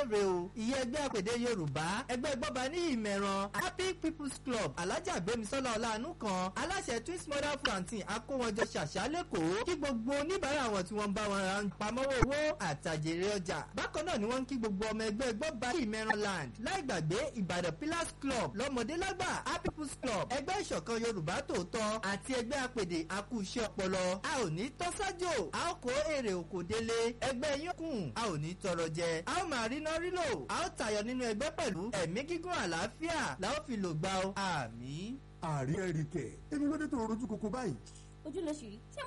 rè o ìyẹn ẹgbẹ́ àpèdè yorùbá ẹgbẹ́ gbọ́ba ní ìmẹ̀ràn happy people's club alájà gbémisọ́lá ọ̀làánú kan aláṣẹ twins mother plantain akówọjọ ṣàṣà lẹ́kọ̀ọ́ kí gbogbo oníbàárà wọn tí wọ́n ń bá wọn ra pamọ́wọ́ owó àtàjèrè ọjà bákan náà ni wọ́n ń kí gbogbo ọmọ ẹgbẹ́ gbọ́ba ní ìmẹ̀ràn land láì gbàgbé ìbàdàn pillars club lọ́mọdé lágbà happy people's club ẹgbẹ́ ìṣọ̀kan yorùbá tòótọ́ àti ẹgbẹ́ àpèdè akúṣẹ́ ọpọlọ a ò ní tọ́sájò a ó kó èrè òkò délé ẹgbẹ́ yín kùn a ò ní tọrọ jẹ a ó máa ríná rílò a ó tayọ nínú ẹgbẹ́ pẹ̀lú ẹ̀mí gígùn àlàáfíà la ó fi lò gbà ó àmín. àrí ẹ̀ríkẹ̀ èmi ló dé tó rojú koko báyìí. ojú ló ṣì rí ṣé